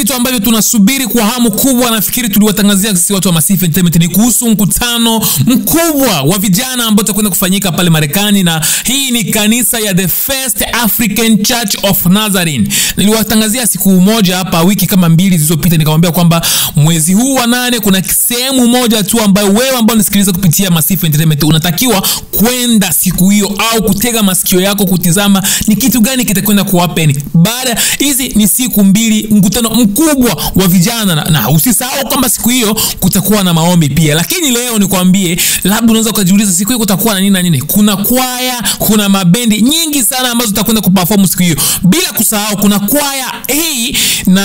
vitu ambavyo tunasubiri kwa hamu kubwa, nafikiri tuliwatangazia sisi watu wa Massive Entertainment, ni kuhusu mkutano mkubwa wa vijana ambao utakwenda kufanyika pale Marekani, na hii ni kanisa ya The First African Church of Nazarene. Niliwatangazia siku moja hapa, wiki kama mbili zilizopita, nikamwambia kwamba mwezi huu wa nane kuna sehemu moja tu ambayo wewe ambao unasikiliza kupitia Massive Entertainment unatakiwa kwenda siku hiyo, au kutega masikio yako kutizama ni kitu gani kitakwenda kuhappen. Baada hizi ni siku mbili, mkutano mkubwa wa vijana na, na usisahau kwamba siku hiyo kutakuwa na maombi pia. Lakini leo nikwambie, labda unaweza ukajiuliza siku hiyo kutakuwa na nini na nini. Kuna kwaya, kuna mabendi nyingi sana ambazo zitakwenda kuperform siku hiyo, bila kusahau kuna kwaya hii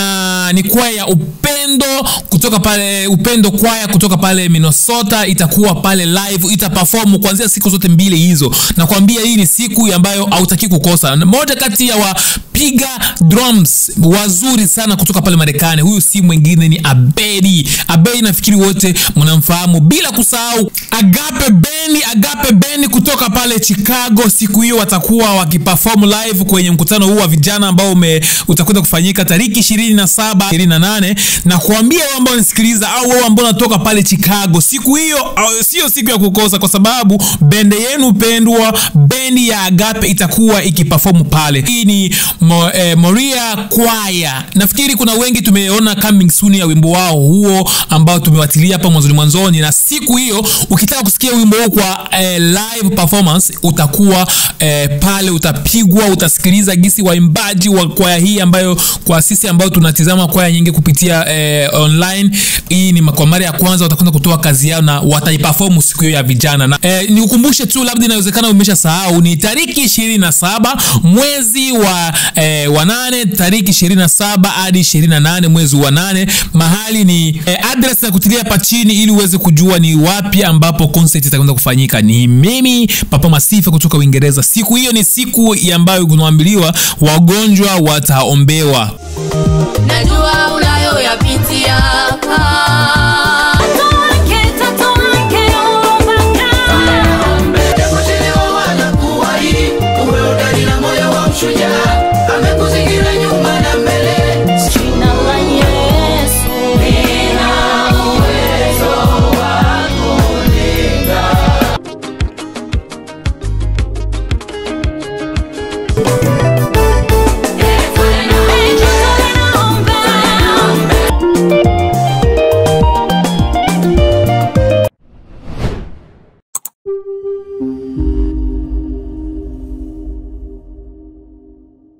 na ni kwaya ya upendo kutoka pale upendo kwaya kutoka pale Minnesota itakuwa pale live, itaperform kuanzia siku zote mbili hizo. Nakwambia hii ni siku ambayo hautaki kukosa. Moja kati ya wapiga drums wazuri sana kutoka pale Marekani, huyu si mwingine ni Abedi. Abedi nafikiri wote mnamfahamu, bila kusahau Agape Bendi, Agape Bendi kutoka pale Chicago. Siku hiyo watakuwa wakiperform live kwenye mkutano huu wa vijana ambao ume utakwenda kufanyika tariki 27 28, na kuambia wao ambao wanasikiliza au wao ambao wanatoka pale Chicago, siku hiyo sio siku ya kukosa, kwa sababu bende yenu pendwa, bendi ya Agape itakuwa ikiperform pale. Hii ni mo, eh, Moria Choir. Nafikiri kuna wengi tumeona coming soon ya wimbo wao huo ambao tumewatilia hapa mwanzoni mwanzoni, na siku hiyo ukitaka kusikia wimbo huu kwa eh, live performance utakuwa eh, pale, utapigwa, utasikiliza gisi waimbaji wa kwaya hii ambayo kwa sisi ambao tunatizama kwaya nyingi kupitia eh, online, hii ni kwa mara ya kwanza watakwenda kutoa kazi yao na wataiperform siku hiyo ya vijana na eh, nikukumbushe tu, labda inawezekana umeshasahau, ni tariki ishirini na saba mwezi wa eh, wa nane, tariki ishirini na saba hadi ishirini na nane mwezi wa nane. Mahali ni eh, address na kutilia hapa chini ili uweze kujua ni wapi ambapo concert itakwenda kufanyika. Ni mimi Papa Masifa kutoka Uingereza. Siku hiyo ni siku ambayo kunaambiliwa wagonjwa wataombewa. Najua unayoyapitia